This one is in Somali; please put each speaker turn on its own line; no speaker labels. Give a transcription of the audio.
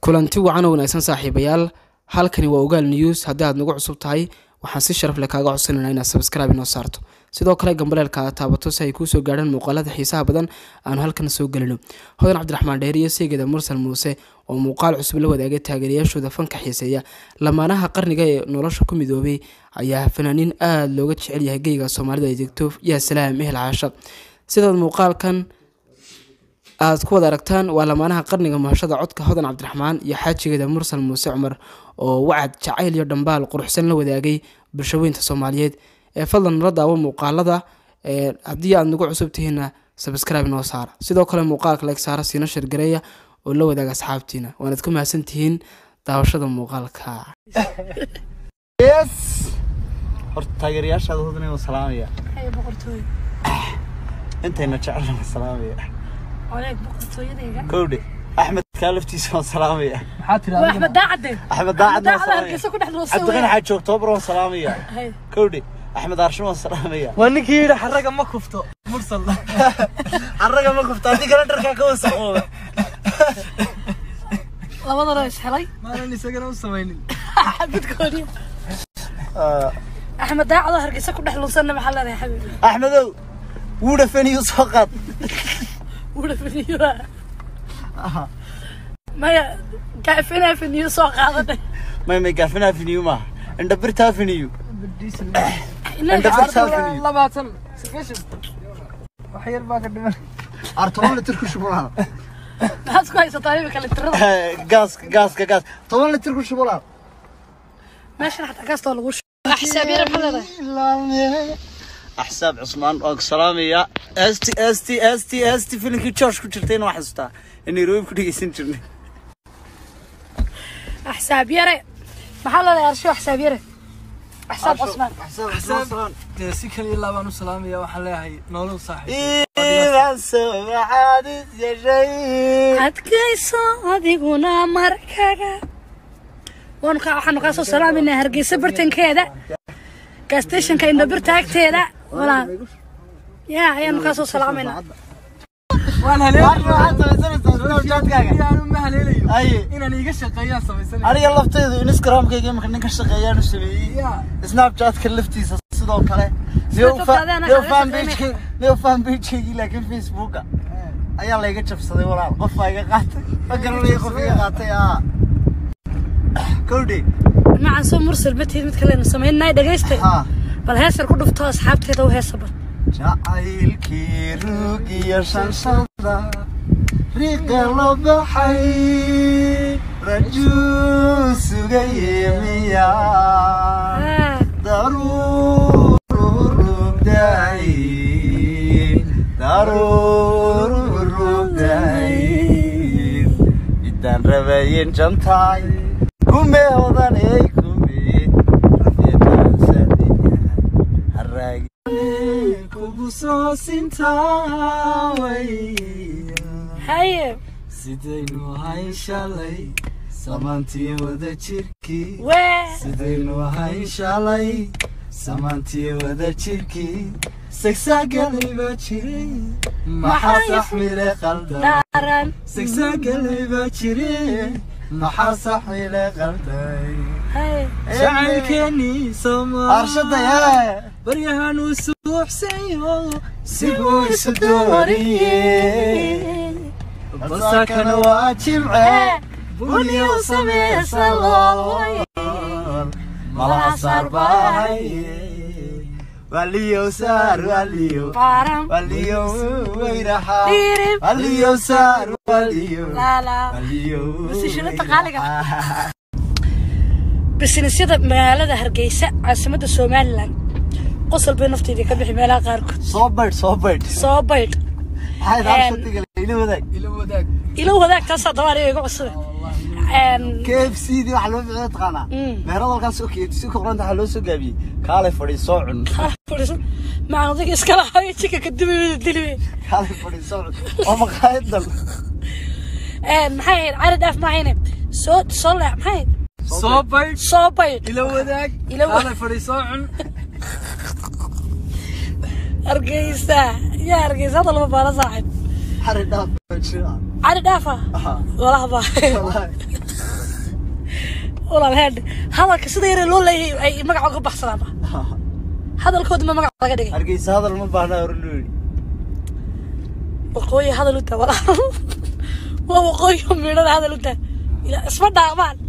kulanti wacan oo wanaagsan saaxiibayaal halkani waa ogaal news haddii aad nagu cusub tahay waxaan si sharaf leh kaaga codsanayna inaad sabscribe inoo saarto sidoo kale gambaleelka aad taabato si ay kuusoo gaadhaan muuqaalada xiisaha badan aanu halkan soo gelino hodan cabdiraxmaan dheer iyo seegeda mursal muuse oo muuqaal cusub la wadaagay taageerayaashooda fanka xiiseeya lamaanaha qarniga ee nolosha ku midoobay ayaa fanaaniin aada looga jecel yahay geyga soomaalida ay degto yaa salaam ehel caasha sidaad muuqaalkan aad ku wada aragtaan waa lamaanaha qarniga mahashada codka hodan cabdiraxmaan iyo xaajigeeda mursal muuse cumar oo wacad jacayl iyo dhambaal quruxsan la wadaagay bulshaweynta soomaaliyeed ee fadlan nala daawo muuqaalada haddii aad nagu cusub tihiinna sabscribe noo saara sidoo kale muuqaalka leeg saara siina shirgareeya oo la wadaaga asxaabtiina waanaad ku mahadsan tihiin daawashada muuqaalka
yes horta taageerayaashaada hudnay waan salaamaya
Haya boqortooyo.
intayna jecelna waan salaamaya
Oleg boqortooyadayga.
kowdhe axmed kaa laftiisa waan salaamaya
Waa Axmed Daacade.
axmed daacadna waan
Daacada hargeysa ku
salaamaya
dhex dhuusay.
cabdiqani xaaji oktoobar waan salaamaya
Hay.
kowdhe axmed aarshin waan salaamaya
waa ninkii yidhi xaraga ma kufto mursal
carraga ma kufta haddii kale dharkaa ka wasaqooba
Labadana is helay.
maanan isagana u samaynin
Xabadkoodii. Axmed Daacada hargeysa ku dhex dhuusanna maxaa leedahay xabiibi?
axmedow wuu dhafaniyu soo qaad
Wuxuu finiyo. Maya gaafina finiyo soo qaadanay.
may may gaafin afiniyu maaha indhabirta afiniyu
Ilaa
indhabirta afiniyu
labaatan sagaashan wax yar baa ka dhiman
artoban litir ku shubulaa
maxaad ku haysataa imika litirada?
gaaska gaaska gaas toban litir ku shubulaa
Meeshan xataa gaastoo lagu shubo. Xisaab yar maxaa leedahay?
axsaab cusmaan waan ku salaamayaa st st st st filimkii george ku jirtayna waan xasuustaa in nairobi ku dhegeysan jirnay
Xisaab yare. Maxaa leedahay arsho xisaab yare? Xisaab Cusmaan.
Axsaab. dee si kaliya laabaan u salaamaya waxaan leeyahay nolow saaxiib
iibaan soo maxaadis yeeshay
adkayso adiguna markaga waanu kaa waxaanu kaa soo salaamayna hargeysa bartankeeda gastationka indhabirta agteeda walaa yaa ayaanu kaa soo salaamayna
waan haleelayaanu ma haleelayo
aye
inaan iiga shaqeeyaan samaysanaya
aniga laftaydu instagramkayga imika ninka shaqeeyaan u sameeyey
yaa
snapchatka laftiisa sidoo kale
Snapchat-kaadana xaqiiqda
neo fanpagekii laakiin facebooka ayaa layga jabsaday walaal qof baa iga qaatay ma garanaya qof iga qaatay aa kowdhe
macaan soo mursal matihid mid kalenu samaynay dhegaysta
haa
bal heesar ku dhufto asxaabteeda u heesa bal
jacaylkii ruug iyo shanshada riiqa loo baxay rajuu sugaye miya
Ah,
darurugday darurugday idaan rabayen jantaay kume odaney kume harraagi
kugu soo sintaaway
haye
sidaynu ahayn shalay samaantii wada jirkii
wee
sidaynu ahayn shalay samaantii wada jirkii sagsagalay baa jiray maxaa saxmile qaldan
daaran
sagsagalay baa jiray maxaa saxmile qalday
haye
jacaylkeenii
arshada
soomaa
yaa
baryahan uu suuxsayo sibuu isu
isu
dooriyey basakana waa jimce buniyo sameesa lool malaha saar baahaye waliyo saar waliyo
baaran
waliyo weyraha
Diirib.
waliyo saar waliyo
laalaa
waliyo
Musishada qaaliga. bisnisyada magaalada hargeysa caasimadda somalilan qosol bay nafteedii ka bixi meelaha qaarkood
soo baydh soo baydh
soo baydh
maxay arshadiga ila wadaag
ilo wadaag
ilo wadaag taasaa dabaa aniga iga cusube
k f c dii waxaa loo bixiyay taqaanaa
Mm.
meherada halkaas oo si ka qoranta waxaa loo soo gaabiyey kaalay fadhiisoo cun
macaan odayga iskala hayo jika kadib dilibe
kaalay fadhiisoo cun oo maqaayadan
maxay ahayd cari dhaaf mahayne soo soo leex maxay ahayd
soo baydh
soo baydh
ilo wadaag
Ilo wa-
kaalay fadhiisoo cun
hargeysa yaa hargeysa hadda lama baala saaxib
xari dhaaf baa jira
cari dhaafa
Aha.
walaha baa
Wallaahi.
walaal heedhe hadalka sida yare loo leeyahay ay magaca uga baxsadaanba hadalkooda ma magac laga dhigay
hargeysa hadal ma baahna hore loo yidhi
waqooyi hadal u taa walaal waa waqooyi oo midhada hadal u taa ila isma dhaaqmaan